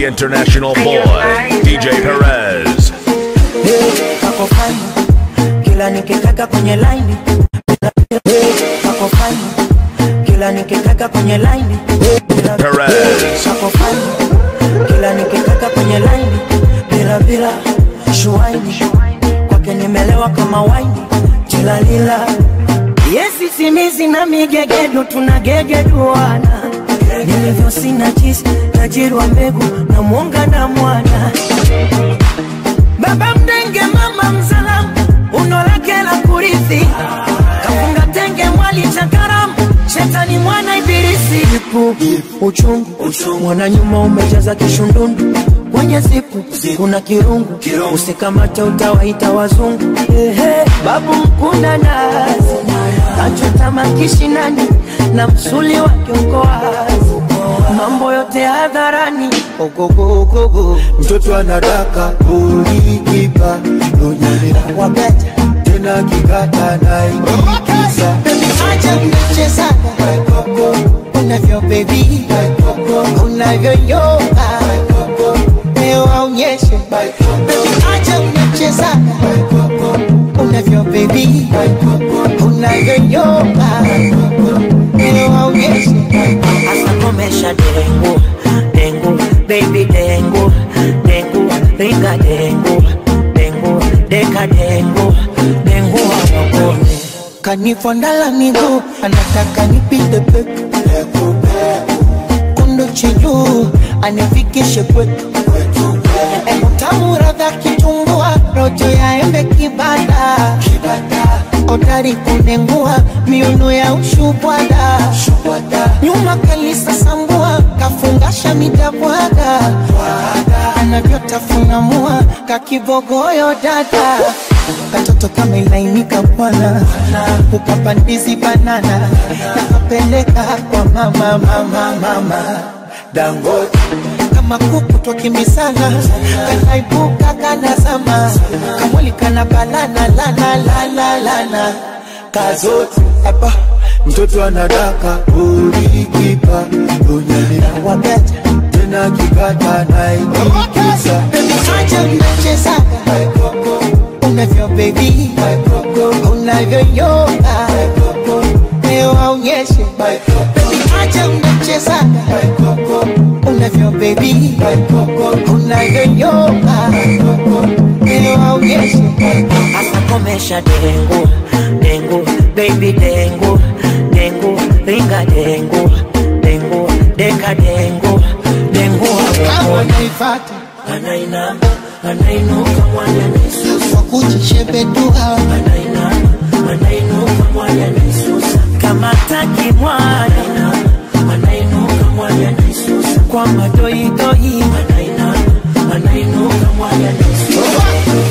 international boy, DJ Perez. kako fani kila nikikaka kwenye laini kako fani kila nikikaka kwenye laini Perez. kako fani kila nikikaka kwenye laini bila bila shuaini kwake nimelewa kama waini tilalila yesi simizi na migegedu tunagegeduana nilivyo sina jisi tajiri wa mbegu na mwonga na mwana baba mdenge mama mzalamu uno lake la kurithi kafunga tenge mwali cha karamu shetani mwana ibilisi ipu uchungu mwana nyuma umejaza kishundundu kwenye zipu kuna kirungu usikamate utawaita wazungu Ehe, babu mkuna nazi kachota makishinani na msuli wa kiongoazi mambo yote hadharani ogogogogo mtoto anadaka ulikipa lunyelea wabeta tena kikata naikikisa acha mnachezaga unavyo bebi unavyoyoga leo aonyeshe acha mnachezaga unavyo bebi unavyoyoga leo aonyeshe asa komesha dengu dengu baby dengu dengu ringa dengu dengu deka dengu dengu awakone kanifondala miguu anataka nipite peku kundu chijuu anifikishe kwetu utamu radha kitumbua rojo ya embe kibada odari kunengua miuno ya ushubwada nyuma kalisa sambua kafungasha midabwaga anavyotafuna mua kakibogoyo dada katoto kama ilainika bwana ukapandizi banana nakapeleka kwa mama mama mama dangote kama kuku twakimbizana kanaibuka kanazama kamwili kana balana lana lana lana kazote hapa mtoto anadaka ulikipa lunyelea wabeta tena kikata naikikisa acha mnachezaga unavyo bebi unavyoyoga leo aonyeshe acha mnachezaga unavyo bebi unavyoyoga leo aonyeshe asa komesha dengu dengu baby dengu dengu ringa dengu dengu deka dengu dengu awakone naifata anainama anainuka mwana nisusa kwa kujishebedua anainama anainuka mwana nisusa kama taki mwana anainuka mwana nisusa kwa madoidoi anainama anainuka mwana nisusa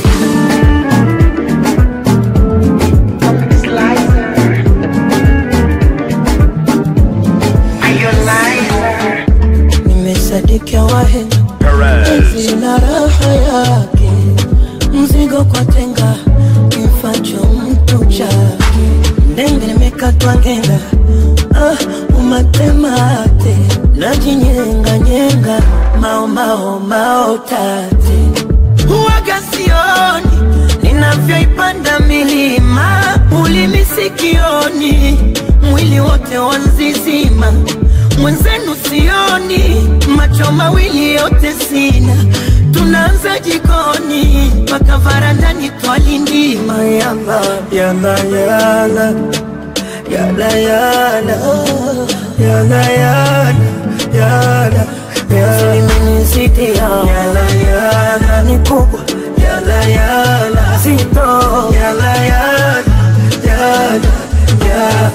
nimesadikia wahe Perez. na raha yake mzigo kwa tenga kifacho mtu chake ndenge nimekatwa ngenga ah, umatemate najinyenganyenga mao mao mao tate huwaga sioni ninavyoipanda milima ulimi sikioni mwili wote wanzizima mwenzenu sioni macho mawili yote sina tunaanza jikoni mpaka varandani twalindima yala yala yala yala yala yala yala yala yala yala yala ni kubwa yala yala zito yala yala yala yala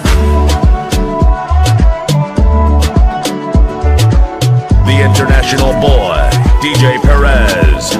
The international boy, DJ Perez.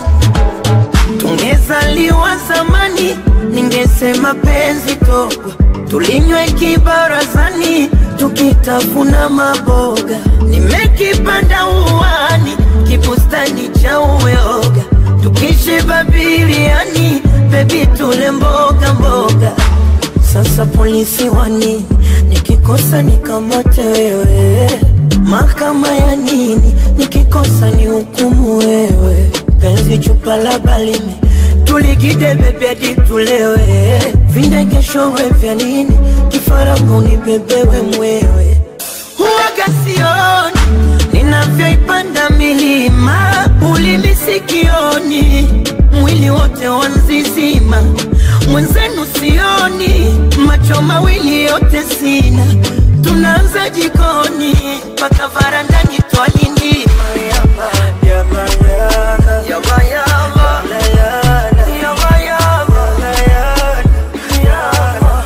tungezaliwa zamani, ningesema penzi togwa, tulinywe kibarazani, tukitafuna maboga. Nimekipanda uwani, kibustani cha uyoga, tukishiba biriani, bebi tule mboga mboga. Sasa polisi wani, nikikosa nikamate wewe, Mahakama ya nini? Nikikosa ni hukumu wewe. Penzi chupa la balimi tuligide bebedi tulewe, vindegeshowe vya nini? Kifarangu ni bebewe mwewe, huwaga sioni ninavyoipanda milima, ulimi sikioni, mwili wote wanzizima, mwenzenu sioni, macho mawili yote sina, tunaanza jikoni mpaka varandani twalindima yama, yama, yama, yama, yama, yama, yama,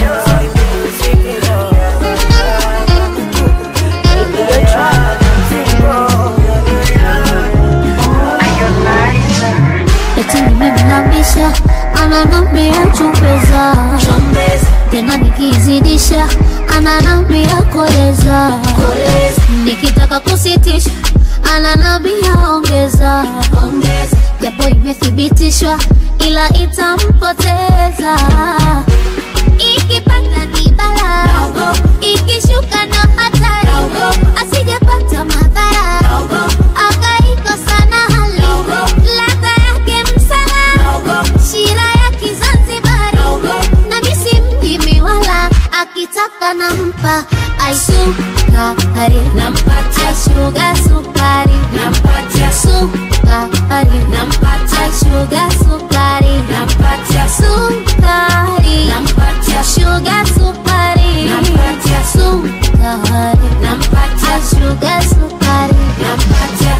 eti nimemlambisha ananambia chumbeza tena nikizidisha ananambia koleza nikitaka kusitisha ananambia ongeza japo imethibitishwa ila itampoteza ikipanda ni bala ikishuka ndo hatari asijapata madhara akaikosa na hali ladha yake msala shira ya kizanzibari na misi mjimi wala akitaka nampa aisukari nampatia shuga sukari nampatia sukari nampatia shuga sukari nampatia sukari nampatia shuga sukari nampatia sukari nampatia shuga sukari nampatia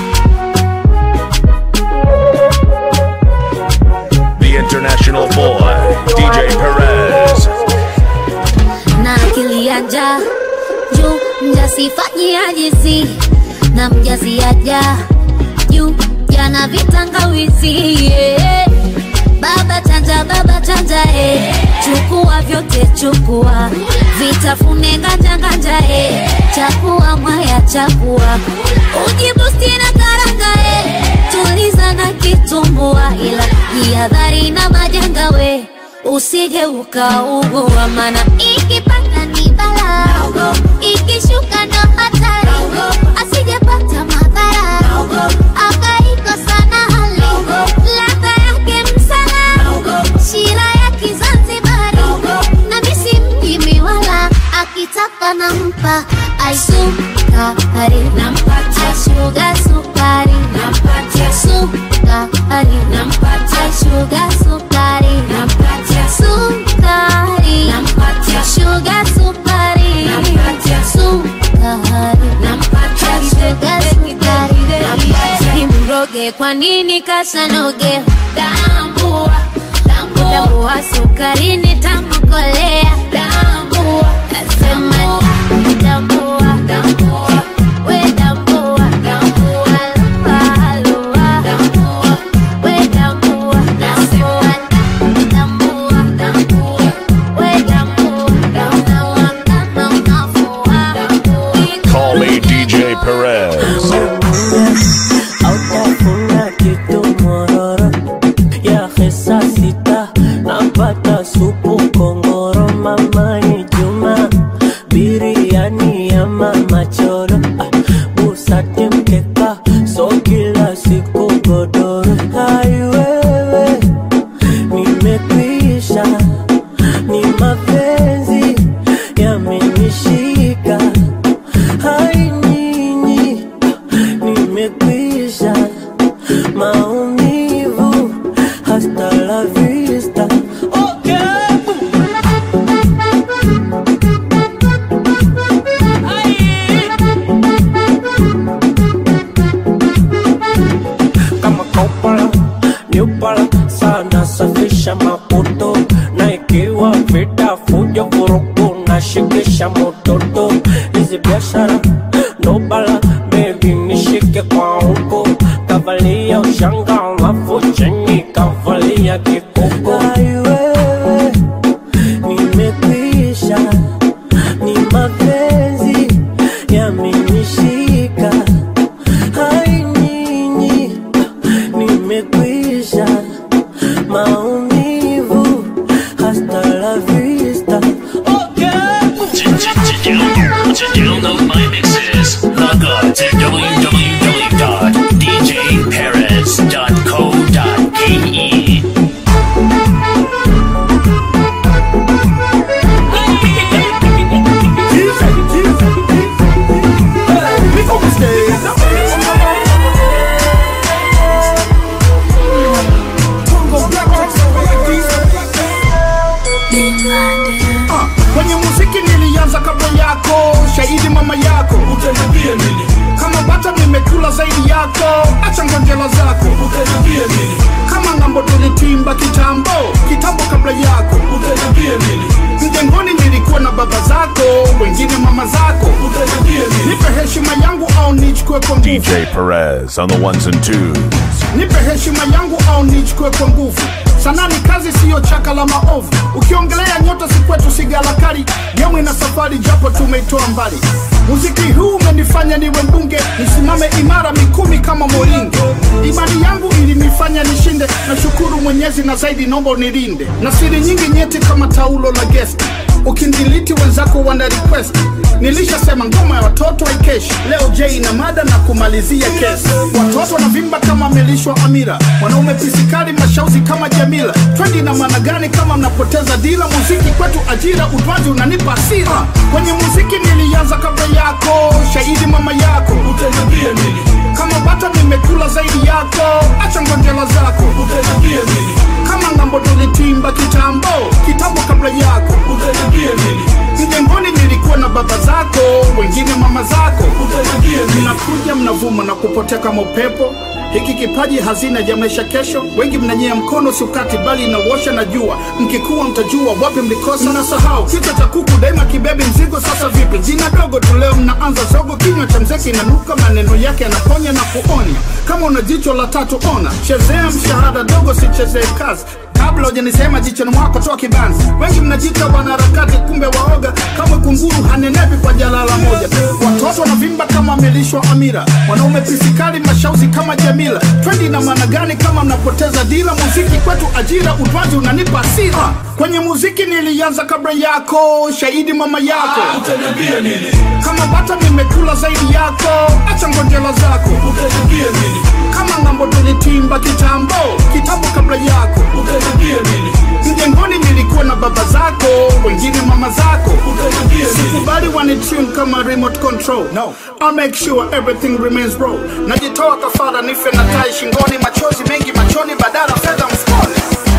The international boy, DJ Perez. na akili ya njaa juu mjasifanyia jizi na mjaziaja juu jana vitangawizi yeah. baba chanja baba chanja eh. chukua vyote chukua vitafune nganja nganja eh. chakua mwaya chakua ujibusti na karanga eh. tuliza na kitumbua ila jihadhari na majanga we usije ukaugua mana ikipanda ni bala ikishuka ndo hatari asijepata madhara akaikosa na hali ladha yake msala shira ya kizanzibari na misi mjimi wala akitaka nampa aisukari nampatia shuga sukari nampatia sukari nampatia shuga sukari nampatia sukari nampatia shuga sukari nampatia sukari nampatia shuga sukari nimroge kwa nini kasanoge tambua tambua sukari nitamkolea tambua nasema tambua tambua we tambua tambua lua tambua we tambua tambua tambua tambua we tambua tambua kama unafua Call me DJ Perez. Hautafuna kitu mororo ya hesa sita, napata supu kongoro, mama ni Juma, biriani ya mama choro, ah, busati mkeka, so kila siku godoro. Hai wewe, nimekwisha, ni mapenzi yamenishika, hai nyinyi nimekwisha maumivu hasta la vista okay. kama kopala nyupala sana safisha maputo na ikiwa vita fujo vurugu na shikisha mototo hizi biashara ndo bala bebi nishike kwa huko kavalia ushanga alafu chini kavalia kikuko wewe nimekwisha ni mapenzi yamenishika hai nyinyi nimekwisha maumivu hasta la vista okay. To download my mixes, Log on to www.djperez.co.ke. Ah, kwenye muziki nilianza kabla yako shahidi mama yako utaniambia nini kama bata nimekula zaidi yako acha ngonjela zako utaniambia nini kama ngambo tulitimba kitambo kitambo kabla yako utaniambia nini mjengoni nilikuwa na baba zako wengine mama zako utaniambia nini nipe heshima yangu au nichukue kwa nguvu DJ Perez on the ones and twos. nipe heshima yangu au nichukue kwa nguvu sanaa ni kazi siyo chaka la maovu ukiongelea nyota si kwetu sigalakari gemu ina safari japo tumeitoa mbali muziki huu umenifanya niwe mbunge nisimame imara mikumi kama moringe imani yangu ilinifanya nishinde nashukuru mwenyezi na zaidi nombo nilinde na siri nyingi nyeti kama taulo la gesti ukindiliti wenzako wana request nilishasema ngoma ya watoto haikeshi leo j na mada na kumalizia kesi watoto wanavimba kama amelishwa amira wanaume pisikali mashauzi kama jamila twendi na maana gani kama mnapoteza dila muziki kwetu ajira utwazi unanipa asira kwenye muziki nilianza kabla yako shahidi mama yako utaniambia nini kama bata nimekula zaidi yako acha ngonjela zako utaniambia nini kama ngambo tulitimba kitambo kitambo kabla yako utaniambia nini mjengoni nilikuwa na baba zako wengine mama zako utaniambia nini mnakuja mnavuma na kupotea kama upepo hiki kipaji hazina ya maisha kesho wengi mnanyea mkono siukati bali inawosha na jua mkikuwa mtajua wapi mlikosa mnasahau kichwa cha kuku daima kibebi mzigo sasa vipi jina dogo tu leo mnaanza zogo kinywa cha mzeki inanuka maneno yake yanaponya na kuonya kama una jicho la tatu ona chezea mshahada dogo sichezee kazi kabla hujanisema jichoni mwako toa kibanzi wengi mnajita wanaharakati kumbe waoga kama kunguru hanenepi kwa jalala moja watoto wanavimba kama amelishwa amira wanaume pisikali mashauzi kama jamila twendi na maana gani kama mnapoteza dila muziki kwetu ajira utwazi unanipa asira kwenye muziki nilianza kabla yako shahidi mama yako utaniambia nini kama bata nimekula zaidi yako acha ngonjela zako utaniambia nini kama ngambo tulitimba kitambo kitambo kabla yako utaniambia nini mjengoni nilikuwa na baba zako wengine mama zako utaniambia nini sikubali wanitune kama remote control no I'll make sure everything remains raw najitoa kafara nife na tai shingoni machozi mengi machoni badala fedha mfukoni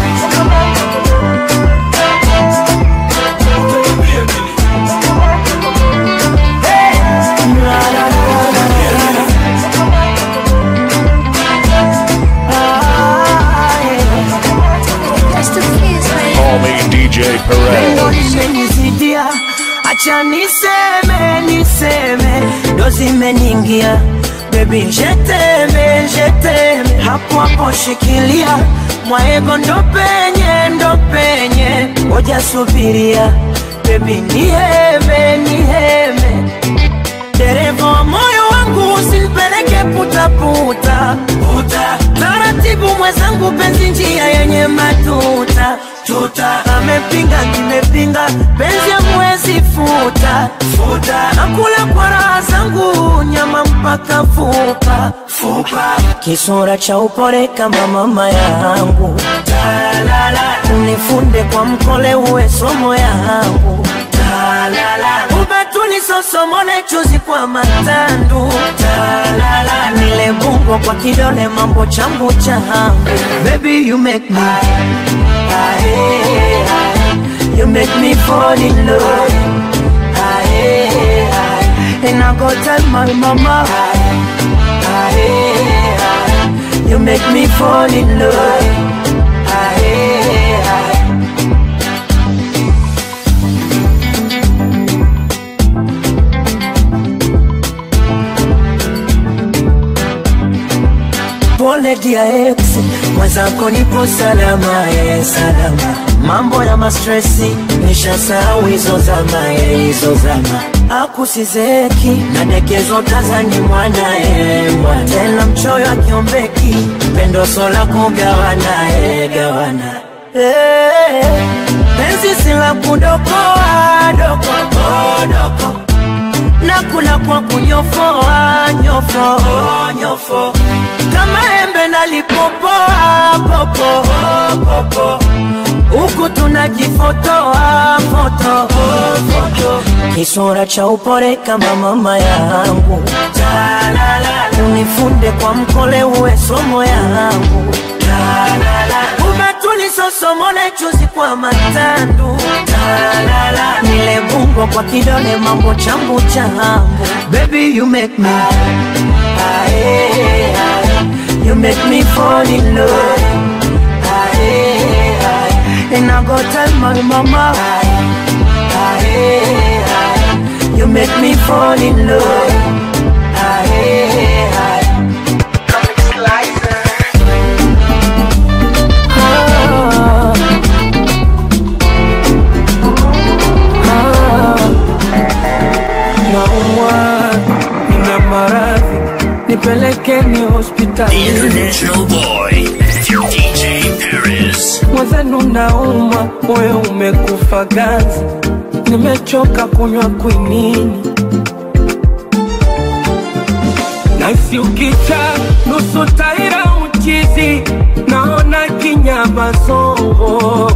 Call me DJ Pendo Perez. limenizidia, acha niseme niseme, ndo zimeningia bebi, jeteme jeteme, hapo hapo shikilia mwaego, ndo penye ndo penye, ngoja subiria bebi, niheme niheme, dereva wa moyo wangu usinipeleke putaputa puta. Taratibu mwenzangu, penzi njia yenye matuta tuta. Amepinga nimepinga, penzi amwezi futa futa. Nakula kwa raha zangu, nyama mpaka fupa fupa. Kisura cha upole kama mama yangu, unifunde kwa mkole, uwe somo yangu ubatuni sosomole chuzi kwa matandu Talala. nile bungo kwa kidole mambo chambu changu baby you make me Aye, aye. you make me fall in love Aye, aye. and I go tell my mama Aye, aye, aye. you make me fall in love Aye, aye. pole dia ex mwenzako nipo salama e salama mambo ya mastresi nishasahau hizo zama e hizo zama akusizeki nadekezo tazani mwana e mwana tena mchoyo akiombeki pendo sola kugawana e gawana Eh, penzi sila kudokoa doko doko nakula kwa kunyofoa nyofo nyofo kama embe nalipopoa popo popo huku tunajifotoa foto foto kisura cha upore kama mama yangu unifunde kwa mkole uwe somo yangu umetulisosomole chuzi kwa matandu nile bungo kwa kidole mambo chambu chambu baby you make me ae, ae, you make me fall in love ae, ae, and I go tell my mama ae, ae, you make me fall in love ae, ae. Ah. naumwa nina maradhi nipelekeni The hospitali International Boy, DJ Paris. mwenzenu naumwa moyo umekufa ganzi nimechoka kunywa kwinini nasi ukicha nusu taira uchizi naona kinyama songo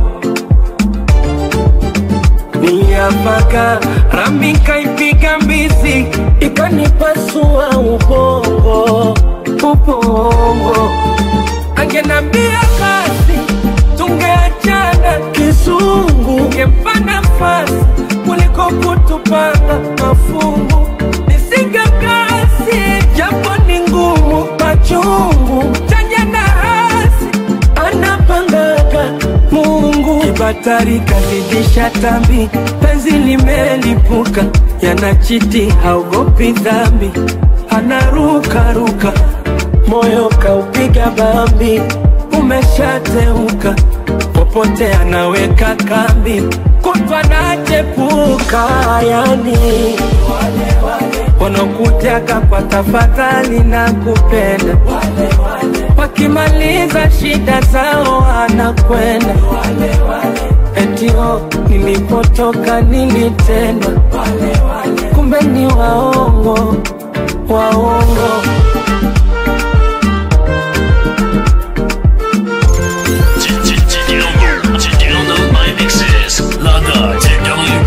niyapaka rami kaipiga mbizi ikanipasua ubongo ubongo angenambia basi tungeachana kizungu ngempa nafasi kuliko kutupanga mafungu nisinge kasi japo ni ngumu machungu chanya na hasi anapangaga Mungu kibatari kazidisha tambi, penzi limelipuka, yanachiti haogopi dhambi, anarukaruka, moyo kaupiga bambi, umeshateuka, popote anaweka kambi, kutwa nachepuka, yani wanaokutaka kwa tafadhali na kupenda wakimaliza shida zao anakwenda etio nilipotoka nilitendwa kumbe ni waongo waongo To download my mixes, log on to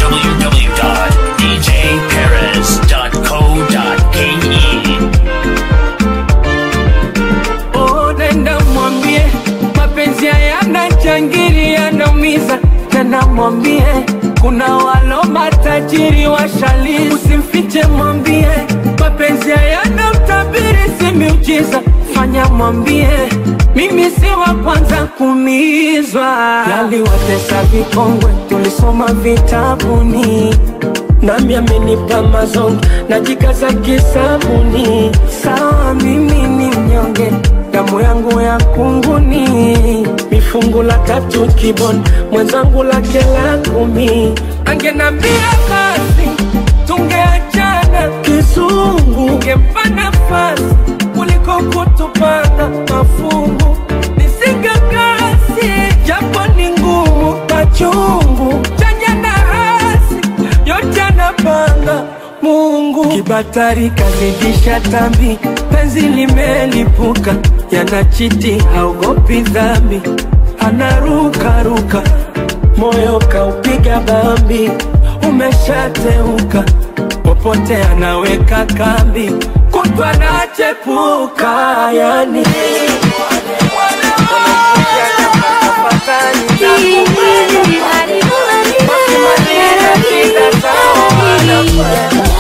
www.djparis.co.ke. Oh, nenda mwambie mapenzi hayana jangiri yanaumiza, tena mwambie kuna walo matajiri washali, usimfiche mwambie mapenzi hayana utabiri, si miujiza. Fanya mwambie mimi si wa kwanza kuumizwa, yaliwatesa vikongwe tulisoma vitabuni nami amenipa mazonge na jikaza kisabuni. Sawa, mimi ni mnyonge, damu yangu ya kunguni, mifungu la tatu kiboni, mwenzangu lake la kumi. Angenambia basi tungeachana kizungu, ngempa nafasi kuliko kutupanga mafungu. Nisinge kasi japo ni ngumu, machungu chanya na hasi yote anapanga Mungu. Kibatari kazidisha tambi, penzi limelipuka, yanachiti haogopi dhambi, anarukaruka, moyo kaupiga bambi, umeshateuka, popote anaweka kambi, kutwa nachepuka, yani wakimaliza shida zao wanakwenda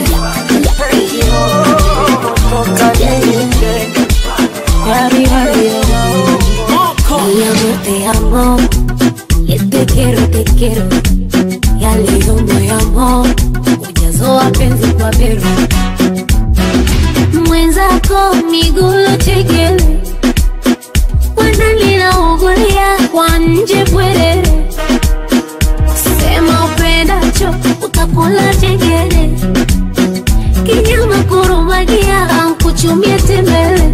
Mi amor, te amo. Y te quiero, te quiero. Ya leo moyo ujazo wa penzi kwa bero mwenzako miguu chekele wanalinaungulia kwa nje bwerere sema upendacho utakula chengele kinyama kurumagia ankuchumie tembele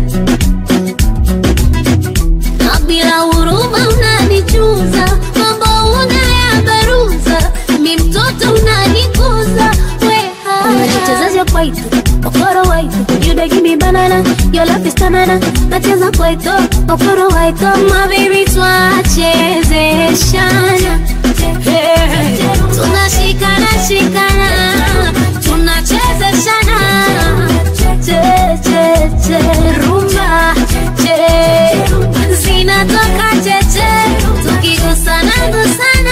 na bila huruma unanichuza mambo unayabaruza mi mtoto unanikuza weha unacheza kwaito okoro waito you dey give me banana your love is banana nacheza kwaito okoro waito my baby twachezeshana Hey, tunashikana shikana tunachezeshana che che che rumba che zinatoka cheche tukigusana gusana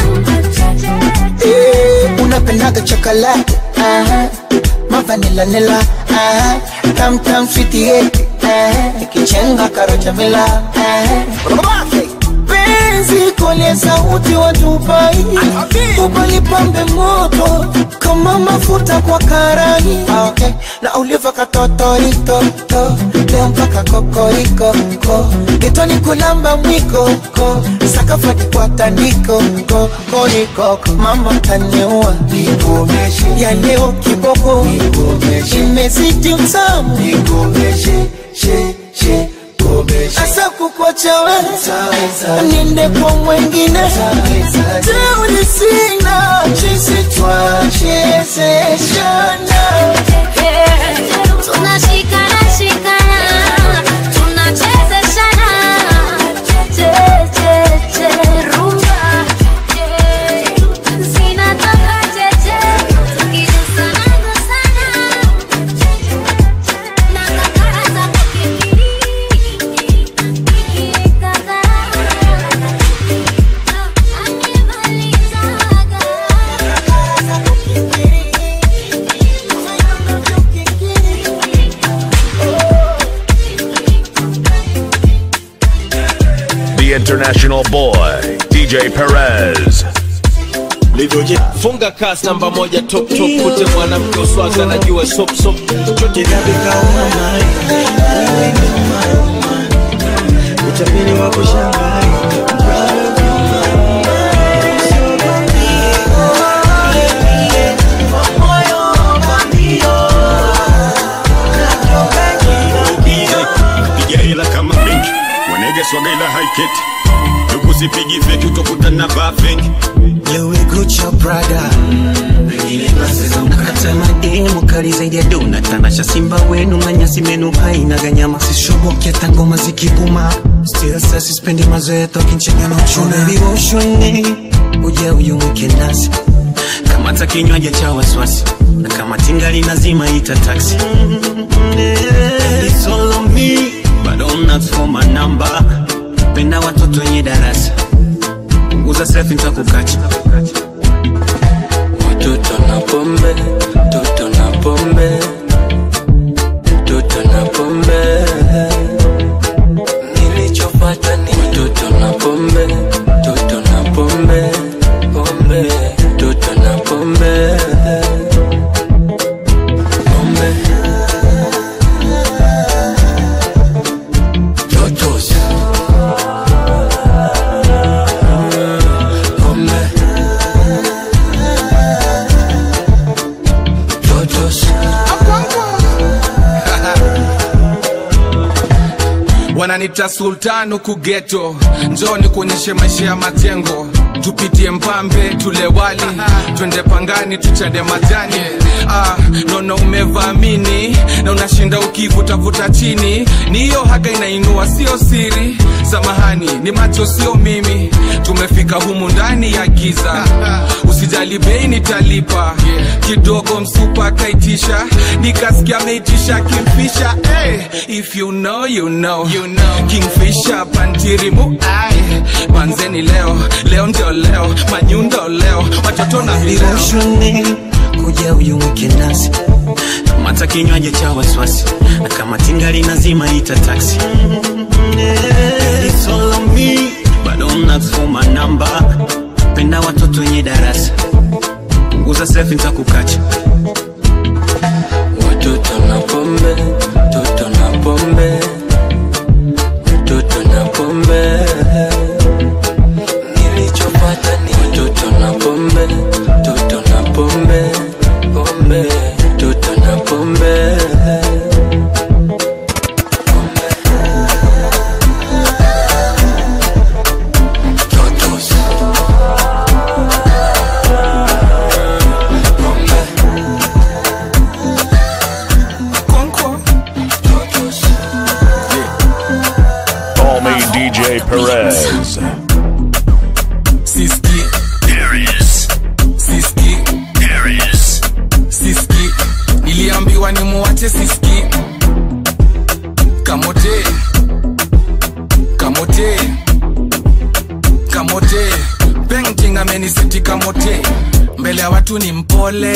Eh, unapendaga chocolate aha. mavanila nila aha. tam tam sweet yeti ikichenga karocha mila aha. penzi kole sauti wa Dubai ubalipambe moto kama mafuta kwa karai Ah, okay. na uliva katotoritoto leo mpaka kokoriko ko getoni kulamba mwiko ko sakafati kwa tandiko ko koriko mama taniua nikomeshe ya leo kiboko nikomeshe imezidi utamu nikomeshe she she asa kukwacha wewe niende kwa mwengine teuli sina jinsi twachezeshana tunashikana shikana tunachezeshana che che che rumba che zinatoka cheche tukigusana gusana na kakara za kukikiri kikikaka The international boy, DJ Perez. livyoje funga kas namba moja top top kute mwanamke uswaga najua sop sop chote utapeli wako shangai piga hela kama benki wanege swaga ila haiketi ukusipigi feki utokutana vaa feki Louis Gucci Prada nakata mademu kali zaidi ya dona tanasha simba wenu manyasi menu haina ganyama sishoboke hata ngoma zikibuma still sasa sispendi mazoea tokinchega na uchuna vivoshoni uja uyumwike nasi kamata kinywaji cha wasiwasi na kama tingali nazima ita taxi It's all on me, but I'm not for my number. Penda watoto wenye darasa punguza selfie nitakukacha Mtoto na pombe, mtoto na pombe, mtoto na pombe. Nilichopata ni mtoto na pombe, mtoto na pombe, pombe, mtoto na pombe, pombe. Totos. Pombe. Totos. wananita sultan huku geto njoni kuonyeshe maisha ya majengo tupitie mpambe tule wali twende pangani tuchade majani ah, nono umevamini na unashinda ukivutavuta chini ni hiyo haga inainua sio siri samahani ni macho sio mimi tumefika humu ndani ya giza usijali bei nitalipa kidogo msupa akaitisha nikasikia ameitisha kimfisha hey, if you know, you know. You know. kingfisha pantirimu ai manzeni leo leo ndio leo manyundo leo watoto na vileo vivoshoni kuja uyumwike nasi kamata kinywaji cha wasiwasi na kama tingali nazima ita taxi It's all on me, but I'm not for my number. Penda watoto wenye darasa punguza selfie nitakukacha Mtoto na pombe, mtoto na pombe, mtoto na pombe. Nilichopata ni mtoto na pombe, mtoto na pombe, pombe, mtoto na pombe. Totos. Pombe. Perez. siski Paris. siski Paris. siski niliambiwa nimuache siski kamote kamote kamote painting ameniseti kamote mbele ya watu ni mpole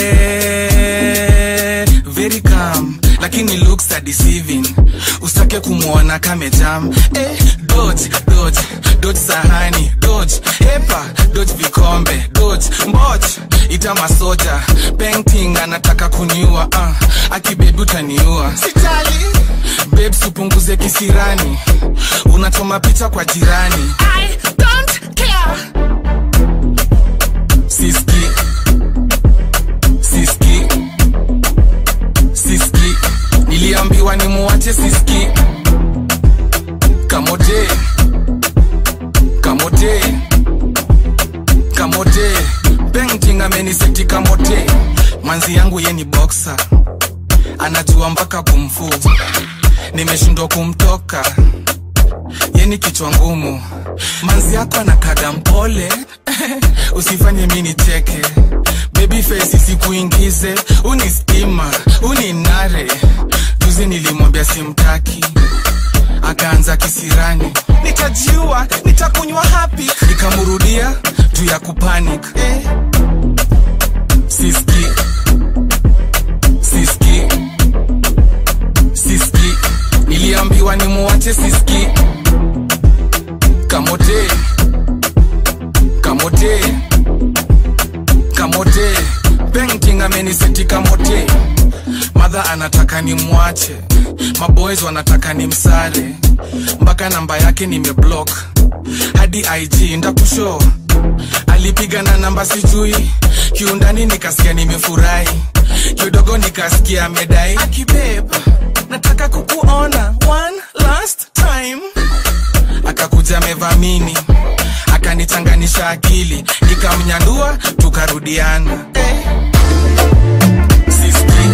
very calm lakini looks are deceiving usitake kumwona kamejam eh, dodge dodge dodge sahani dodge hepa dodge vikombe dodge mboch ita masoja painting anataka kuniua uh, akibebi utaniua sitali babes upunguze kisirani unachoma picha kwa jirani I don't care. siski siski siski niliambiwa nimuache siski kamote kamote kamote painting ameniseti kamote manzi yangu ye ni boxer anajua mpaka kumfu nimeshindwa kumtoka yeni kichwa ngumu manzi yako anakaga mpole usifanye mi nicheke baby face sikuingize uni stima uni nare juzi nilimwambia simtaki akaanza kisirani nitajiua nitakunywa hapi nikamrudia juu ya kupanic eh. siski siski siski niliambiwa nimuache siski kamote kamote kamote painting ameniseti kamote madha anataka nimwache maboys wanataka nimsare mpaka namba yake nimeblock hadi ig ndakusho alipiga na namba sijui kiundani nikasikia nimefurahi kidogo nikasikia amedai akibeb nataka kukuona one last time akakuja amevamini akanichanganisha akili nikamnyandua tukarudiana eh. siski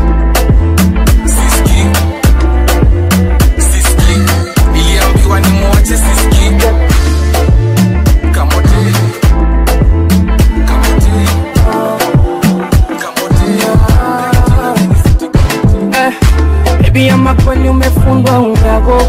siski siski niliambiwa nimwache siski kamote kamote Eh, baby ama kweli umefungwa unyago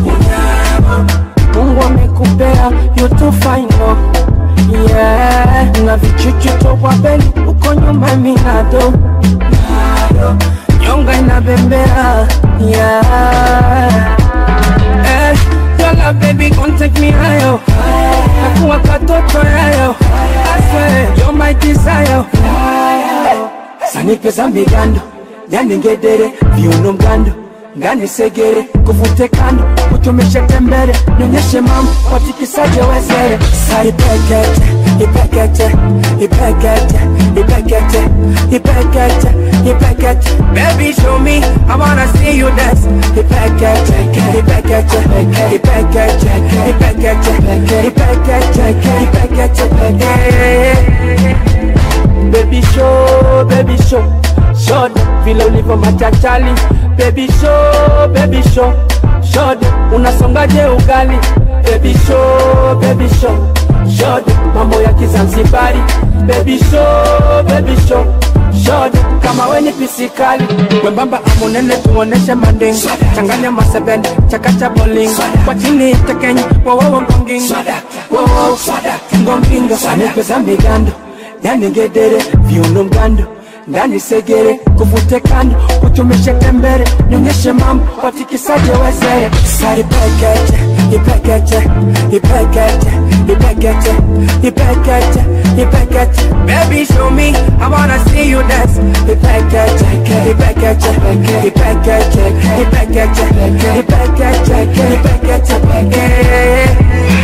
Mungu amekupea you too fine no yeah na vichuchu tokwa beli uko nyuma minado nyonga inabembea yeah eh Yola baby gon take me higher nakuwa katoto yayo I swear you're my desire sanipe za migando yani ngedere viuno mgando ngani segere kuvute kando kutumishe tembere nionyeshe mambo watikisaje wezere sa ipekete ipekete ipekete ipekete ipekete ipekete baby show me I wanna see you dance ipekete ipekete ipekete ipekete ipekete ipekete baby show baby show shod vile ulivyo machachali baby show baby show shod unasongaje ugali baby show baby show shod mambo ya kizanzibari baby show baby show shod kama weni pisikali wembamba amunene tuoneshe manding changanya masebene chakacha boling kwa chini tekenyi wowowo ngonging wowo ngongingo anipeza migando yani ngedere viuno mgando ndani segere kuvute kando kutumishe tembere nionyeshe mambo watikisaje wezere sa ipekete ipekete ipekete ipekete ipekete ipekete baby show me I wanna see you dance ipekete ipekete ipekete ipekete ipekete ipekete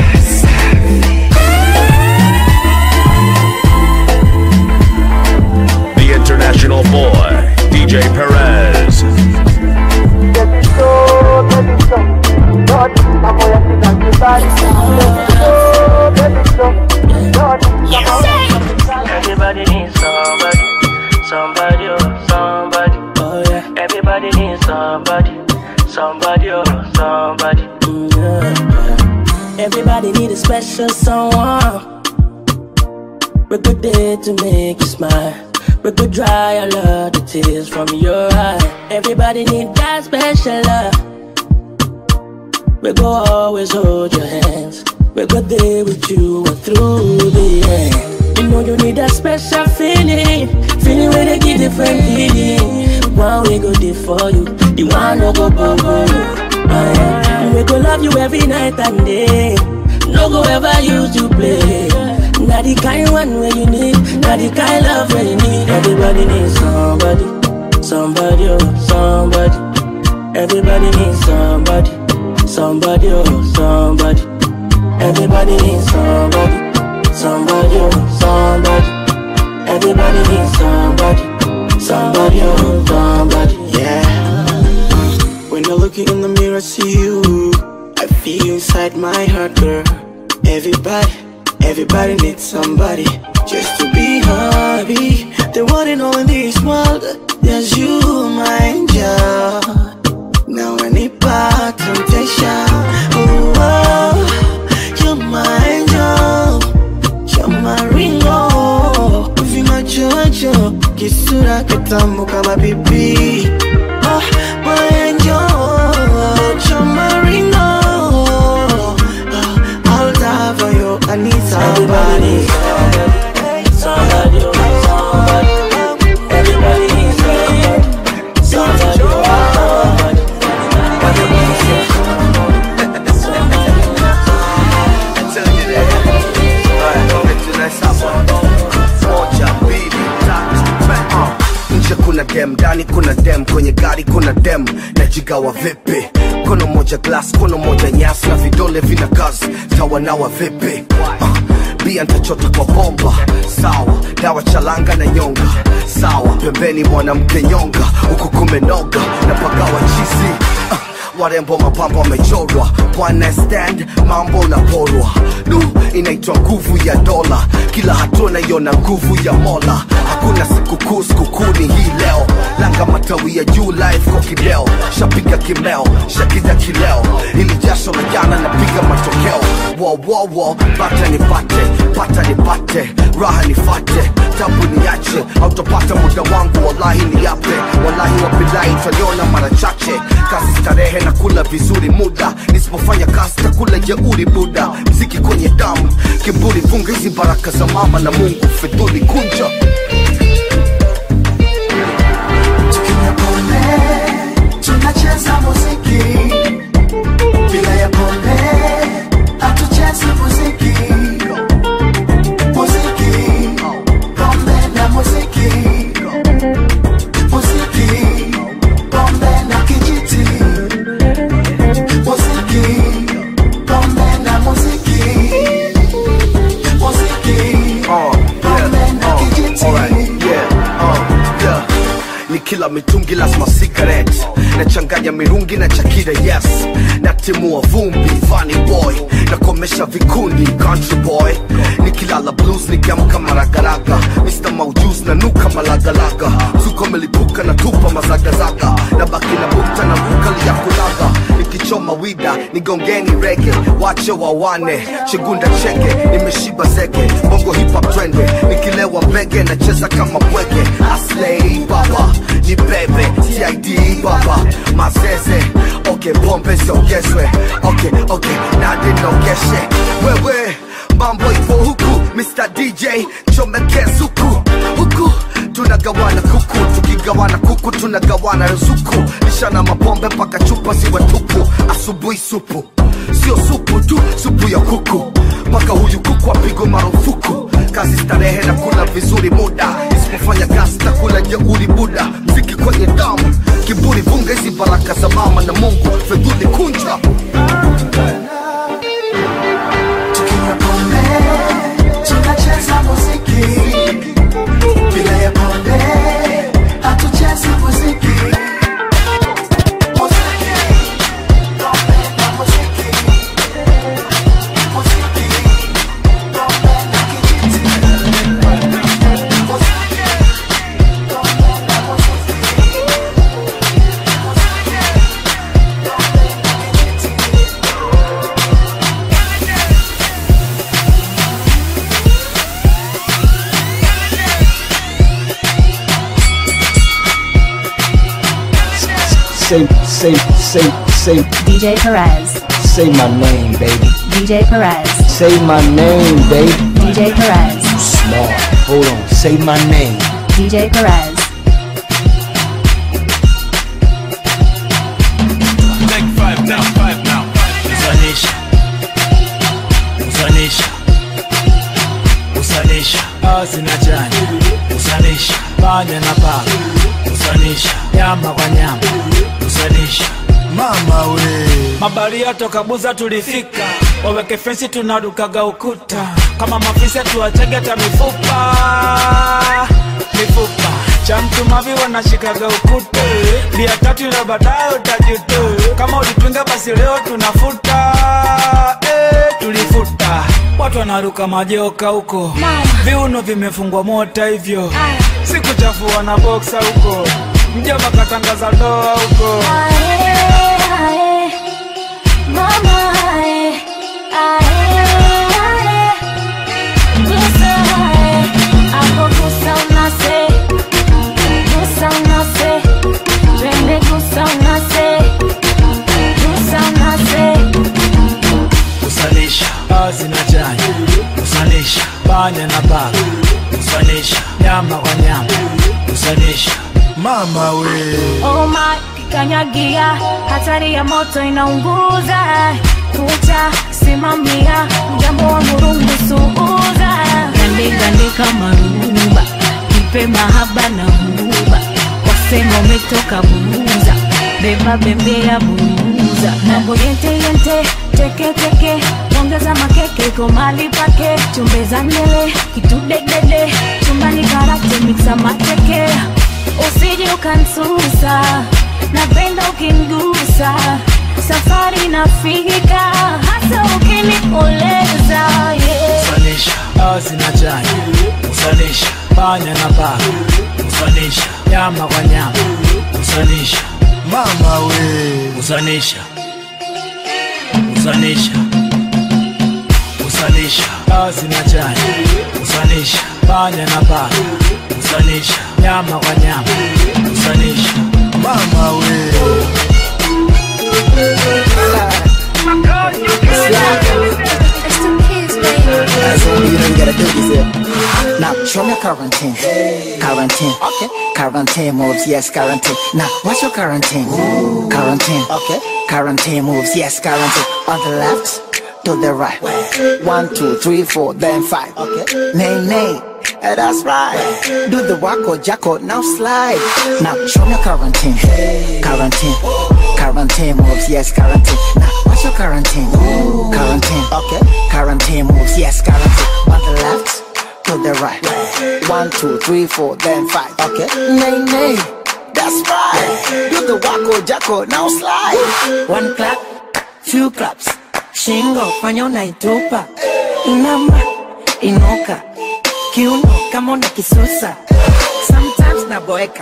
The international boy, DJ Perez. Everybody needs somebody, somebody, oh, somebody. Oh yeah. Everybody needs somebody, somebody, oh, somebody. Everybody need a special someone. We good day to make you smile. We could dry all of the tears from your eye. Everybody need that special love. We go always hold your hands. We go there with you and through the end. You know you need that special feeling, feeling where they give different feeling. One we go there for you, the one no go bubble you. Ah, yeah. We go love you every night and day. No go ever use you play. Not the kind one where you need, not the kind love where you need. Everybody needs somebody, somebody, oh, somebody. Everybody needs somebody, somebody, oh, somebody. Everybody needs somebody, somebody, oh, somebody. Everybody needs somebody, somebody, oh, somebody. Yeah. When I look in the mirror, see you. I feel inside my heart, girl. Everybody, everybody needs somebody just to be happy. The one and all in this world, there's you, my angel. Now I need back temptation. Oh, oh, you're my angel. You're my ringo. Vimachocho, kisura kitamu kama bibi. Ah, my angel. You're my ringo. Ah, I'll die for you. I need somebody. Somebody, oh, somebody. Everybody needs somebody, somebody, oh, somebody. nje kuna dem ndani kuna dem kwenye gari kuna dem najigawa vipi kono moja glass kono moja nyasi na vidole vina kazi tawanawa vipi uh, bia ntachota kwa bomba sawa dawa chalanga na nyonga sawa pembeni mwanamke nyonga huku kumenoga na pagawa chizi uh, warembo mapambo wamechorwa one stand mambo unaporwa du inaitwa nguvu ya dola kila hatua naiona nguvu ya mola hakuna sikukuu sikukuni hii leo langa matawi ya juu live kwa kideo shapiga kimeo shakida kileo ili jasho la jana napiga matokeo wowowo bata nipate pata nipate raha nifate tabu niache autopata muda wangu wallahi niape wallahi wabilahi twaliona mara chache kazi starehe na kula vizuri muda nisipofanya kazi takula jeuri buda mziki kwenye damu kiburi funga hizi baraka za mama na mungu fedhuli kunja tunacheza muziki bila ya pombe hatuchezi muziki muziki pombe na muziki muziki pombe na kijiti muziki pombe na muziki muziki pombe na kijiti Alright, yeah, uh, yeah. ni kila mitungi lazima cigarette nachanganya mirungi na chakira yes natimua vumbi funny boy nakomesha vikundi country boy nikilala blues nikiamka maragaraga mr maujus na nuka malagalaga zuko melipuka na tupa mazagazaga na baki na bukta na bukali ya kulaga nikichoma wida nigongeni rege wache wawane chigunda cheke nimeshiba zege bongo hip hop twende nikilewa mbege nacheza kama bwege aslei baba ni bebe tid baba mazeze okay pombe ziongezwe okay okay nade nogeshe wewe mambo ipo huku mr dj chomekez huku huku tunagawana kuku tukigawana kuku tunagawana ruzuku lishana mapombe mpaka chupa ziwe tupu asubuhi supu sio supu tu supu ya kuku mpaka huyu kuku apigwe marufuku kazi starehe na kula vizuri muda isipofanya kazi takula jeuri buda mziki kwenye damu kiburi vunga hizi baraka za mama na mungu fedhuli kunja tunacheza muziki bila ya pombe hatuchezi muziki say, say, say, say, DJ Perez, say my name, baby. DJ Perez, Say my name, baby. DJ Perez, Small. Hold on. Say my name. DJ Perez. Take five now, five now. Usanisha. Usanisha. Usanisha. Asi na chanya. Usanisha. Panya na paka. Usanisha. Nyama kwa nyama. Usanisha. Mama we. Mabaria toka Buza tulifika. Waweke fensi tunarukaga ukuta. Kama mafisa tuwachege hata mifupa. Mifupa. Cha mtu mavi wanashikaga ukuta. Bia tatu na baadaye utajuta. Kama ulipinga basi leo tunafuta. Eh, tulifuta. Watu wanaruka majoka huko. Viuno vimefungwa mota hivyo. Sikuchafua na boksa huko. Mjomba katangaza ndoa huko. Usanisha. Asi na chanya. Usanisha. Panya na paka. Usanisha. Nyama kwa nyama. Usanisha. Mama we. Oh my, kikanyagia, hatari ya moto inaunguza. Kucha simamia, mjambo wa murungu suuza. Gande gande kama ruba, kipe mahaba na huba. Wasema umetoka buza, beba bembea buza. Mambo yente yente, teke teke, ongeza makeke kwa mali pake. Chumbeza ndele, kitu dedede, chumbani karate mixa mateke usije ukansusa napenda ukingusa safari nafika hasa ukinioleza yeah. Usanisha. Asi na chanya. Usanisha. Panya na paka. Usanisha. Nyama kwa nyama. Usanisha. Mama we. Usanisha. Usanisha. Usanisha. Asi na chanya. Usanisha. Panya na paka. Usanisha. Nyama kwa nyama. Usanisha. Mama we. That's all you don't gotta do is it. Now show me quarantine. Quarantine. Okay. Quarantine moves, yes, quarantine. Now what's your quarantine? Quarantine. Okay. Quarantine moves, yes, quarantine. On the left, to the right. One, two, three, four, then five. Okay. Nay, nay. Eh, That's right. Do the wacko jacko, now slide. Now show me quarantine. Quarantine. Quarantine moves, yes, quarantine. Now what's your quarantine? Quarantine. Okay. Quarantine moves, yes, quarantine. On the left, to the right. One, two, three, four, then five. Okay. Nay, nay. That's right. Do the wacko jacko, now slide. One clap, two claps. Shingo, fanya unaitupa. Inama, inuka. Kiuno kama una kisusa. Sometimes naboeka.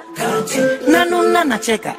Nanuna nacheka.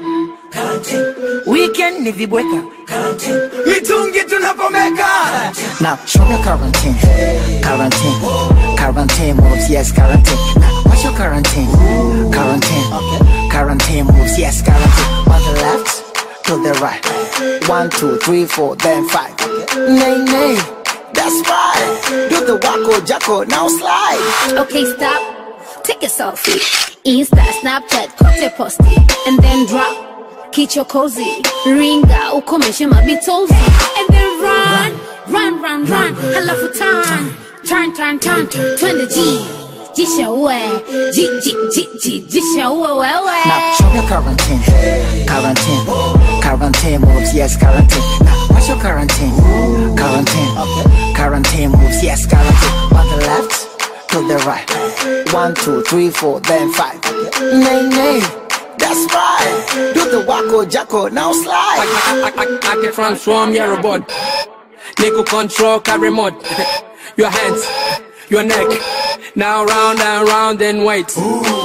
Weekend ni vibweka. Mitungi tunapomeka. Now show me quarantine. Quarantine. Quarantine moves, yes, quarantine. Now what's your quarantine? Quarantine. Okay. Quarantine moves, yes, quarantine. On the left, to the right. One, two, three, four, then five. Nay, nay. That's right. Do the wacko jacko, now slide. Okay, stop. Take a selfie. Insta, Snapchat, kote posti. And then drop. Kichokozi. Ringa, ukomeshe mabitozi. And then run. Run, run, run. Halafu turn. Turn, turn, turn. Twende G. Jisha uwe. Ji, ji, ji, ji. Jisha uwe wewe. Now show me quarantine. Quarantine. Quarantine moves, yes, quarantine. Now what's your quarantine? Quarantine. Okay. Quarantine moves, yes, quarantine. On the left, to the right. One, two, three, four, then five. Nay, nay. That's right. Do the wacko jacko, now slide. I, I, I, I can transform your robot. Nigga control carry remote. your hands, your neck. Now round and round and wait.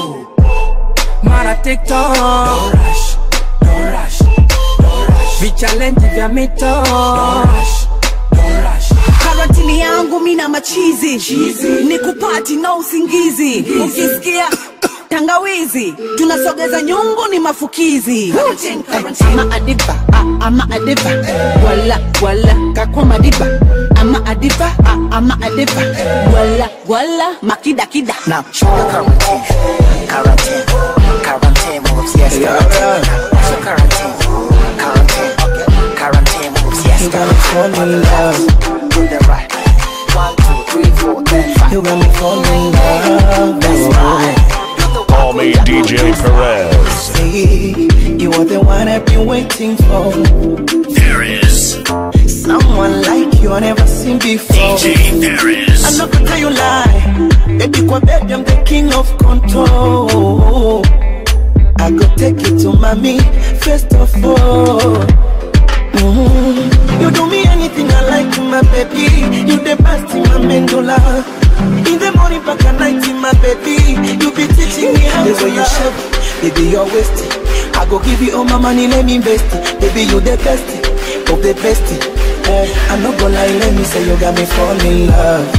Mara TikTok. Don't rush, don't rush, don't rush. Vichallenge vya mito. Don't rush, don't rush. karantini yangu mina machizi ni kupati na usingizi ukisikia tangawizi tunasogeza nyungu ni mafukizi ama adiba a- ama adiba wala wala kakwa madiba ama adiba a- ama adiba wala wala makidakida Now, sugar quarantine, quarantine, quarantine moves, yes, quarantine. What's your quarantine? Quarantine, okay. Quarantine moves, yes, You got me falling in love. Do the right. One, two, three, four, then five. You got me falling in love. That's right. Call me DJ Perez. See, you are the one I've been waiting for. Paris. Someone like you I never seen before. DJ Paris. I'm not gonna tell you lie. Baby, kwa baby, I'm the king of control. I go take you to mommy, first of all. Mhm. You do me anything I like, my baby. You the best in my medulla. In the morning, back at night, my baby. You be teaching me how to you shape, baby, you're wasting. I go give you all my money, let me invest it. Baby, you the best of the best. Eh, I'm not gonna lie, let me say you got me fall in love.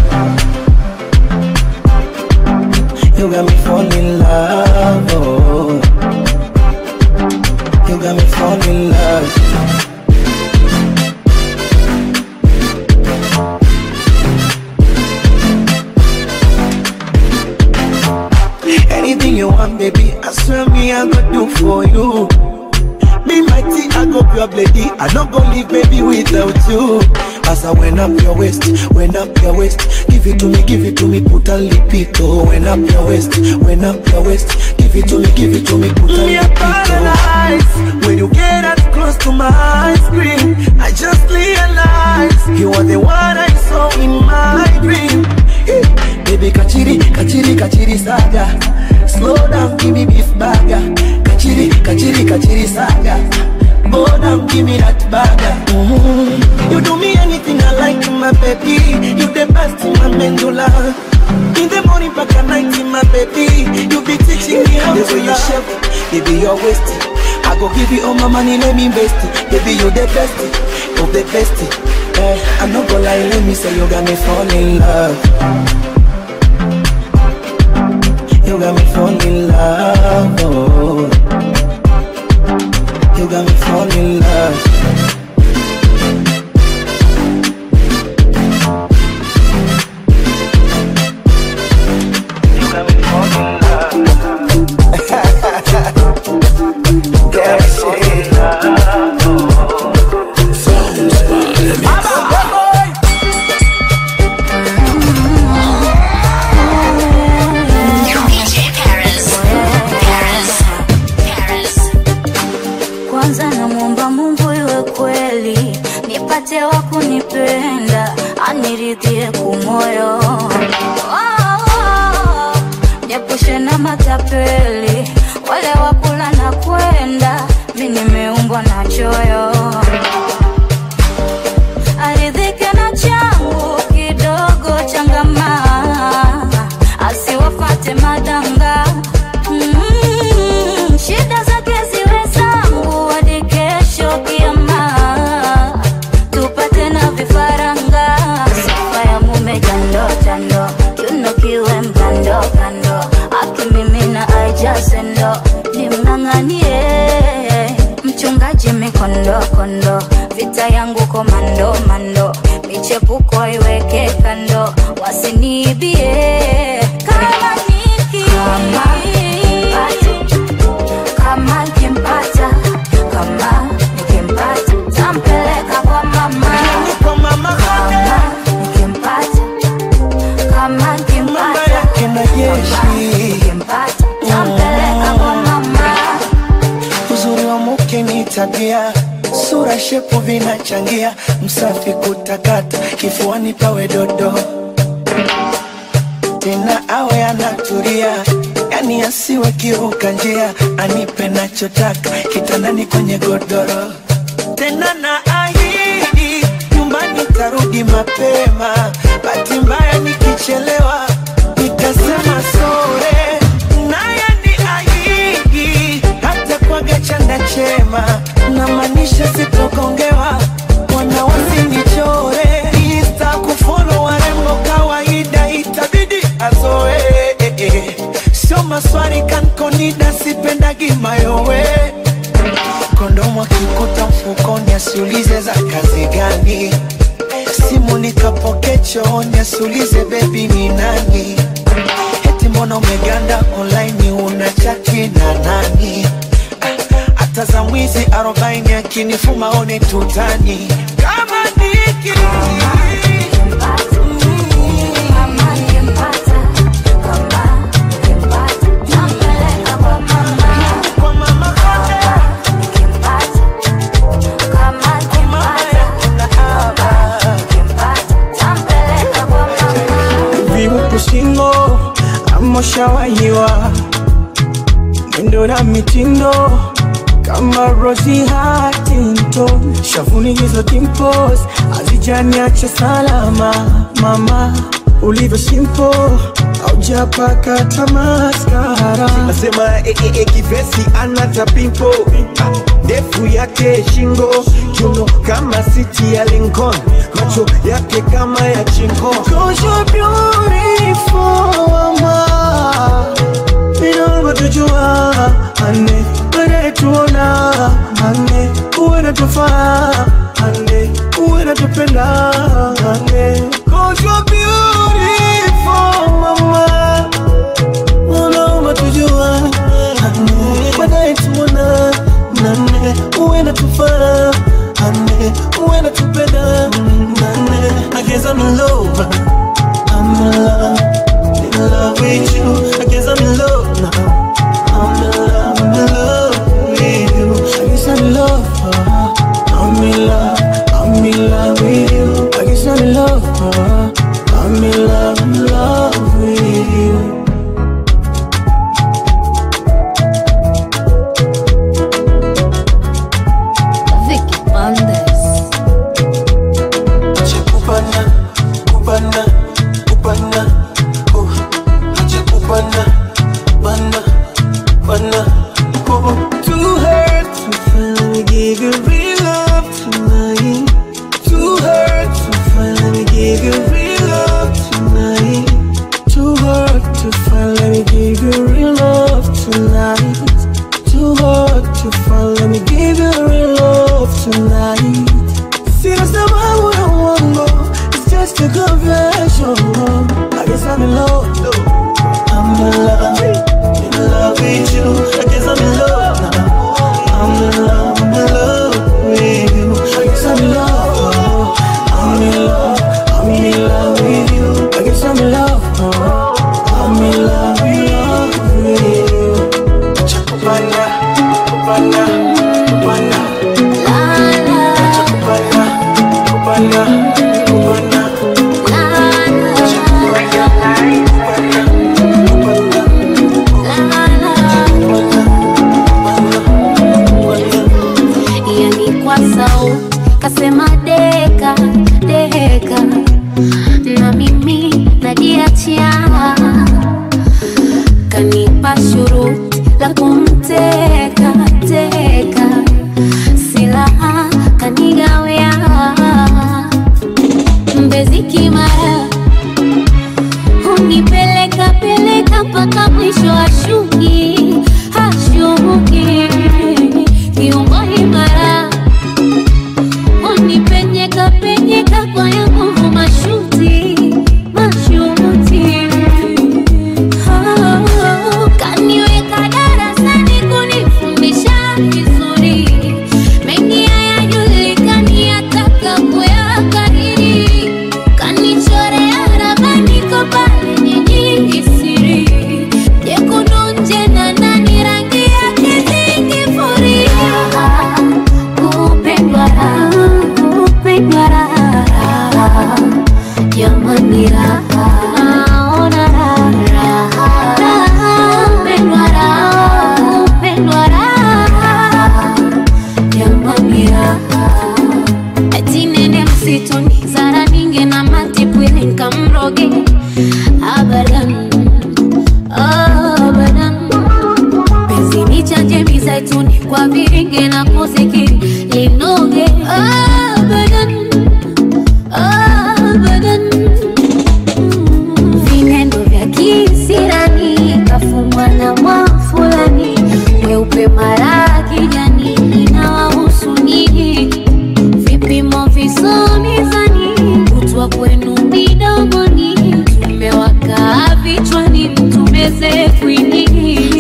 You got me fall in love. Oh. You got me fall in love. Anything you want, baby, I swear me I go do for you. Me mighty, I go pure lady. I not go leave baby without you. As I went up your waist, went up your waist. Give it to me, give it to me, put a lipito. Went up your waist, went up your waist. Give it to me, give it to me, put a lipito. When you get that close to my screen, I just realize you are the one I saw in my dream. Eh, Baby, kachiri, kachiri, kachiri saga. Slow down, give me beef burger. Kachiri, kachiri, kachiri saga. Go down, give me that burger. Mhm. You do me anything I like, my baby. You the best in my medulla. In the morning, back at night, my baby. You be teaching me how to you shape, baby, you're wasting. I go give you all my money, let me invest it. Baby, you the best of the best. Eh, I'm not gonna lie, let me say you got me fall in love. You got me fall in love. Oh. You got me fall in love. You got me fall in love. That shit. kwanza namwomba mungu iwe kweli nipate wa kunipenda aniridhie kumoyo Oh, niepushe na matapeli wale wakula na kwenda mi nimeumbwa na choyo aridhike na changu kidogo changama asiwafate madanga Mm, shida zake ziwe zangu hadi kesho kiama tupate na vifaranga sifa ya mume jando jando kiuno kiwe mkando kando akimimina aijasendo nimng'ang'anie mchungaji mikondo kondo vita yangu komando mando michepuko iweke kando wasiniibie kama niki kama nikimpata kama nikimpata tampeleka kwa mama kama nikimpata kama nikimpata kama nikimpata tampeleka kwa mama uzuri wa mke ni tabia sura shepu vinachangia msafi kutakata kifuani pawe dodo tena awe anatulia yani asiwe kiuka njia anipe nachotaka kitandani kwenye godoro tena na ahidi nyumbani tarudi mapema bahati mbaya nikichelewa nitasema sore naye ni ahidi hata kwaga chanda chema namaanisha sitokongewa wana wasinichore insta kufolo warembo kawaida itabidi azoe sio maswali kan nida sipendagi mayowe kondomu akikuta mfukoni asiulize za kazi gani simu nikapoke chooni asiulize bebi ni nani eti mbona umeganda online una chati na nani Ah, hata za mwizi arobaini akinifuma one tutani kama niki viupu shingo amoshawahiwa mwendo na mitindo kama Rosie Huntington, shavuni hizo dimples hazijaniacha salama. Mama ulivyo simple, haujapaka tamaskara. nasema eh, eh, eh, kivesi ana tapimpo ndefu yake shingo kiuno kama siti ya Lincoln macho yake kama ya chingo Cause you're beautiful, mama. Minongo tujua, ane, baadaye tuona, ane, uwe natufaa, ane, uwe natupenda, ane. Cause you're beautiful, mama. Minongo tujua, ane, baadaye tuona, nane, uwe natufaa, ane, uwe natupenda, nane. I guess I'm in love, I'm in love, in love with you. I guess I'm in love now. I'm in love, I'm in love with you. I guess I'm in love, uh, I'm in love, I'm in love with you. I guess I'm in love, uh, I'm in love, in love with you. Vicky Bandes. Kupana, kupana, kupana, oh, acha kupana, bana, bana, oh. Too hurt to finally give you real love tonight. Too hurt to finally give you real love tonight. Too hurt to finally give you real love tonight. Too hard to finally give you real love tonight. Sina sababu ya uongo, it's just a confession. I guess I'm in love, I'm in love, in love with you. I guess I'm in love now. I'm in love, I'm in love with you. I guess I'm in love, I'm in love, I'm in love with you. I guess I'm in love, I'm in love, in love with you. Chakupana, kupana, kupana. Chakupana, kupana, kupana. yani kwa sauti kasema deka deka na mimi najiachia kanipa shuruti la kumteka teka silaha kanigawea mbezi kimara hunipeleka peleka mpaka mwisho ashuki hashuki kiungo imara unipenyeka penyeka kwa ya nguvu mashuti mashuti Oh, kaniweka darasani kunifundisha vizuri mengi hayajulikani yataka kuyakariri kanichorea ramani ko pale nyingi siri jekundu nje na ndani rangi yake zingifuria kupendwa raha kupendwa raha jamani raha naona raha raha kupendwa raha kupendwa raha jamani raha ati nende msituni zara ninge na matipwili nkamroge abadan abadan penzi ni chanje mizaituni kwa viringe na muziki linoge abadan abadan vinendo vya kisirani kafumwa na mwafulani kumbe mara kijani inawahusu nini vipimo visomizani kutwa kwenu midomoni tumewaka vichwani mtumeze kwini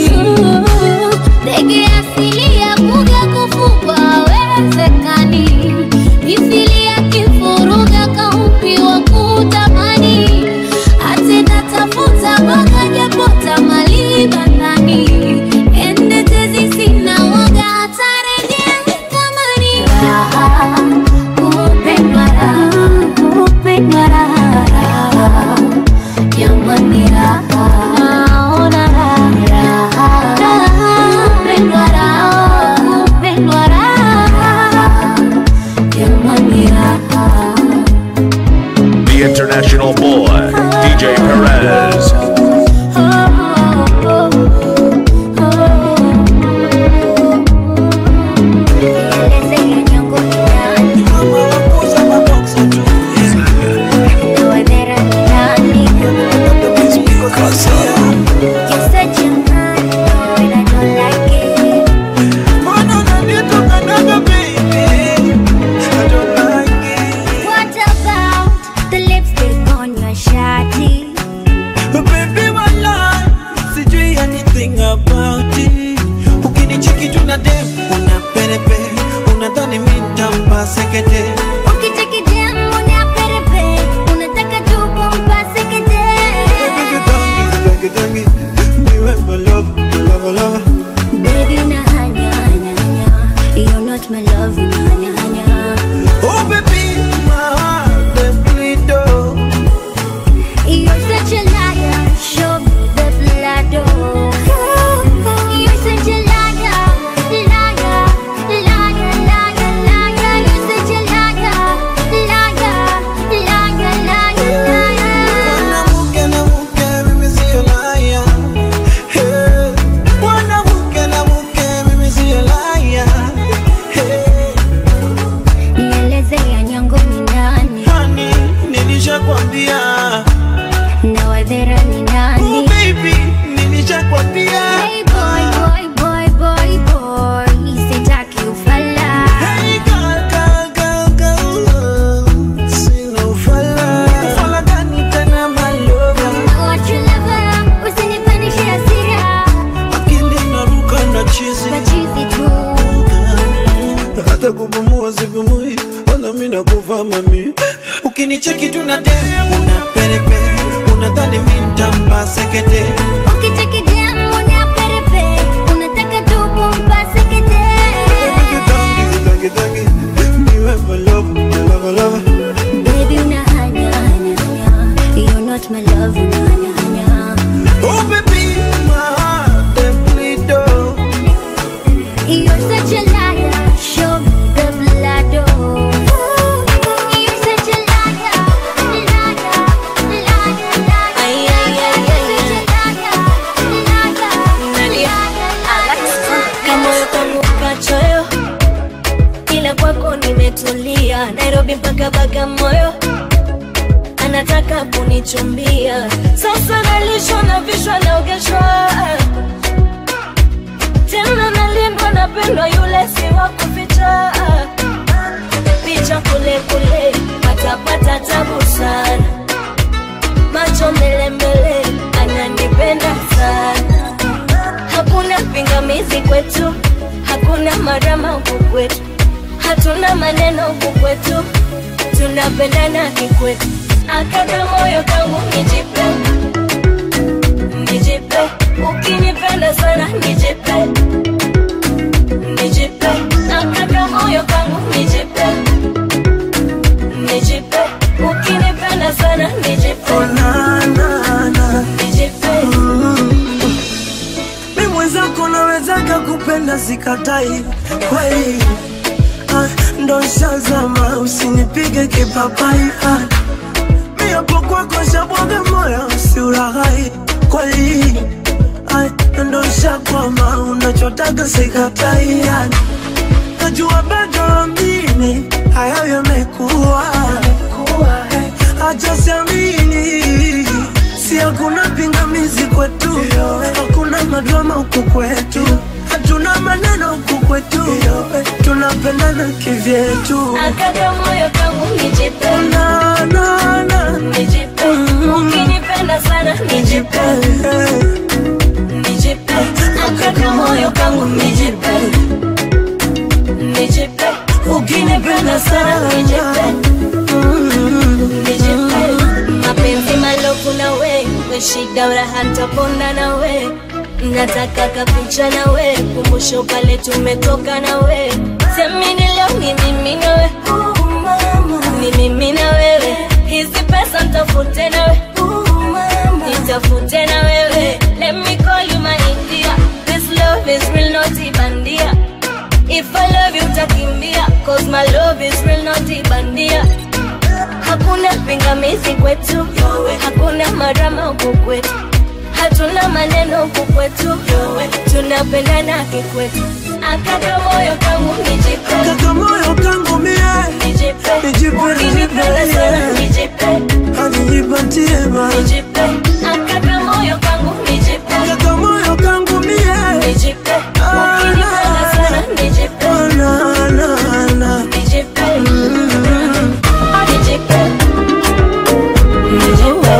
ndege asili ya kuga kufugwa awezekani mithili ya kifuruga kaupi wa kutamani hatena tafuta boga japota malibandani ende tezi sina waga hatarejea kamani raha kupendwa raha kupendwa raha raha jamani raha ona raha raha raha kupendwa raha kupendwa raha jamani raha The international boy, DJ Perez. What about the lipstick on your shawty? Baby, walai, sijui anything about it. Ukinicheki tu na dem, una perepe, unadhani mi nitampa sekete. Ukicheki jam unaperepe, unataka tu kumpase kete. Tangi, tangi, niwe my love, love, love. Baby unahanya, hanya, hanya. You're not my love, unahanya, hanya. Oh baby, my heart they bleed oh. You're such a liar, show me the blood, oh. You're such a liar, liar, liar, liar, liar. You're such a liar, liar, liar, liar, liar. Mwanamke na mke, mimi sio liar. Hey. Mwanamke na mke, mimi sio liar. Hey. Nieleze ya nyongo ni nani? Honey, nilishakwambia. Na wadhera ni nani? Oh baby, nilishakwambia. Hey boy, boy, boy, boy, boy. Sitaki ufala. Hey girl, girl, girl, girl. Sina ufala. Ufala gani tena my lover? What you lover, usinipandishe hasira. Akili inaruka na chizi. Machizi tu. hata kupumua sipumui, wala mimi nakufa mami. Ukinicheki tu na dem, una perepe, unadhani mimi nitampa sekete. Ukicheki jam unaperepe, unataka tu kumpase kete. Tangi, tangi, niwe my love, love, love. Baby unahanya, hanya, hanya. You're not my love, unahanya, hanya. Oh baby, my heart they bleed oh. You're such a liar, show me the blood, oh. You're such a liar, liar, liar, liar. Ay, ay, ay, ay, ay. kamoyo kangu kachoyo ila kwako nimetulia nairobi mpaka bagamoyo anataka kunichumbia sasa nalishwa na vishwa naogeshwa tena nalindwa napendwa yule si wa kuficha picha kule kule patapata tabu sana macho mbele mbele ananipenda sana hakuna pingamizi kwetu hakuna marama huku kwetu hatuna maneno huku kwetu tunapendana kikwetu akata moyo kangu nijipe nijipe ukinipenda sana nijipe nijipe akata moyo kangu nijipe nijipe ukinipenda sana nijipe nijipe mi mwenzako nawezaga kupenda sikatai kweli Ah, ndo shazama usinipige kipapai Ah, mi hapo kwako shabwaga moyo usiuraghai kweli Ah, ndo shakwama unachotaga sikatai Ah, najua bado amini hayo yamekuwa acha siamini si hakuna pingamizi kwetu hakuna madrama huku kwetu hatuna maneno huku kwetu tunapendana kivyetu Akaga moyo kangu nijipe na, na, na. nijipe ukinipenda sana nijipe nijipe akaga moyo kangu nijipe nijipe ukinipenda sana nijipe nijipe mapenzi malofu na we we shida uraha ntapona na we nataka kapicha na we kumbusho pale tumetoka na we semini leo ni mimi na we ni mimi na wewe hizi pesa ntafute na we nitafute na wewe let me call you my india this love is real not ibandia if i love you utakimbia cause my love is real not ibandia hakuna pingamizi kwetu hakuna marama huku kwetu hatuna maneno huku kwetu tunapendana kikwetu akaka moyo kangu nijipe Kaka moyo kangu mie nijipe Nijipe, ukinipenda nijipe, sana yeah. nijipe anijipatie ma nijipe akaka moyo kangu nijipe Kaka moyo kangu mie nijipe ukinipenda sana nijipe na, na, na. nijipe nijipe nijipe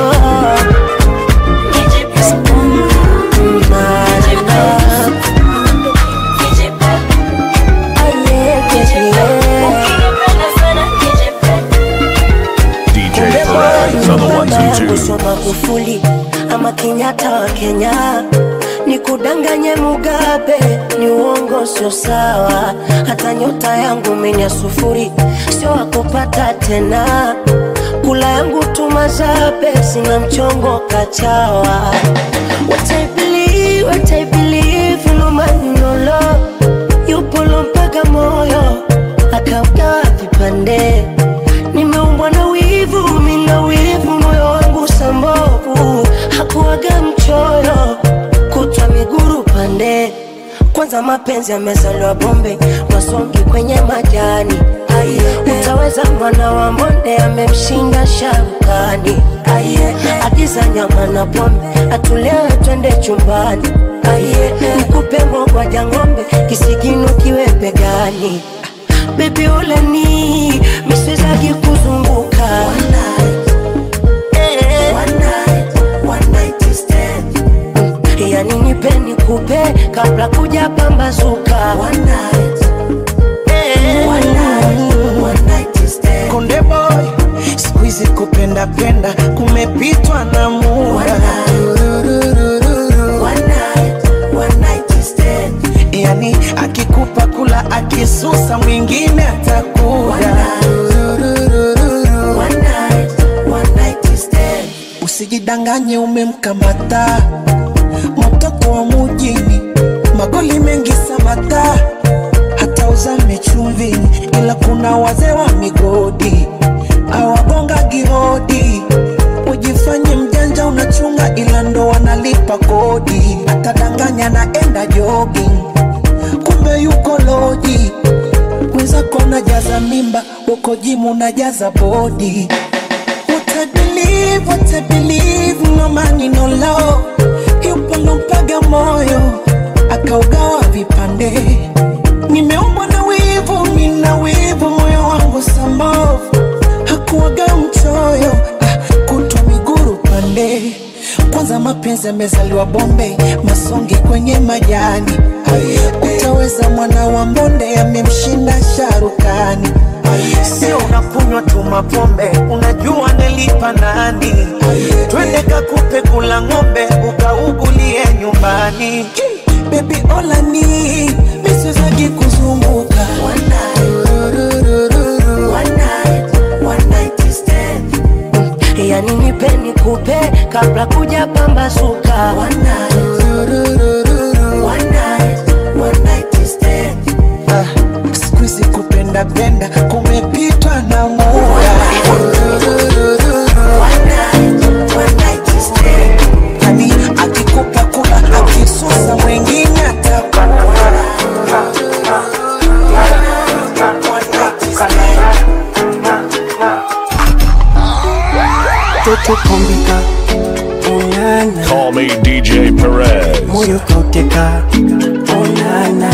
DJ Perez on the ones and twos. sio Magufuli ama Kenyatta wa Kenya, ni kudanganye Mugabe, ni uongo, sio sawa. Hata nyota yangu mimi ya sufuri, sio wakupata tena. Kula yangu tumazabe, sina mchongo kachawa. What I believe, what I believe, no man no love, yupo lo mpaka moyo akaugawa vipande nimeumbwa na wivu, mina wivu, moyo wangu sambovu, hakuwaga mchoyo, kutwa miguru pande. Kwanza mapenzi yamezaliwa bombe, masongi kwenye majani. Utaweza mwana wa mbonde amemshinda sharukani. Agiza nyama na pombe, atulewe twende chumbani. Nikupe ngogwa ng'ombe, kisigino kiwe begani bebi uleni miswezaki kuzunguka Eh. Mm, yani nipe nikupe kabla kuja pambazuka Eh. Konde boy, siku hizi kupenda penda kumepitwa na muda. Yani akikupa kula akisusa mwingine atakuda. Usijidanganye umemkamata mtoto wa mujini, magoli mengi samata, hata uzame chumvini, ila kuna wazee wa migodi awagonga gihodi. Ujifanye mjanja unachunga, ila ndo wanalipa kodi. Atadanganya naenda jogging, kumbe yuko loji. Mwenzako najaza mimba, uko jimu najaza bodi. What I believe, what I believe, no money, no love. Yupo lompaga moyo, akaugawa vipande. Nimeumbwa na wivu, mina wivu, moyo wangu sambovu. Hakuwaga mchoyo, ah, kutwa miguru pande. Kwanza mapenzi yamezaliwa bombe, masongi kwenye majani. Utaweza mwana wa mbonde, amemshinda sharukani. Sio unakunywa tu mapombe, unajua nilipa nani? Twende kakupe kula ng'ombe, ukaugulie nyumbani. Baby olani, miswezagi kuzunguka yani nipe nikupe kabla kuja pambazuka Ah, siku hizi kupenda penda kumepitwa na muda. Yani akikupa kula akisusa mwingine atakuda. Toto kombika onana Call me DJ Perez. moyo kauteka onana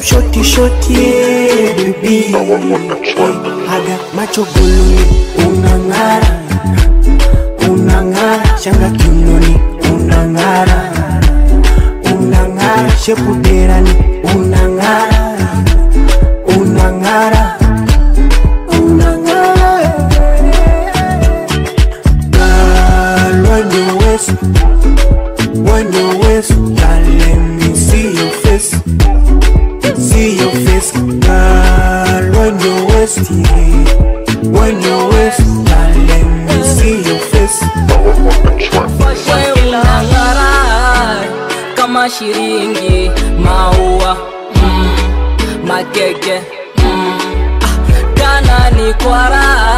mshoti shoti yeah, baby aga macho goluni unang'ara unang'ara shanga kinoni unang'ara unang'ara shepuderani unang'ara unang'ara unang'ara Girl, when you waist, when you waist, girl, let me see your face, see your face, girl, when you waist, yeah. when you waist, girl, let me see your face. wewe unang'ara kama shiringi maua mm, makeke mm, ah, kana ni kwara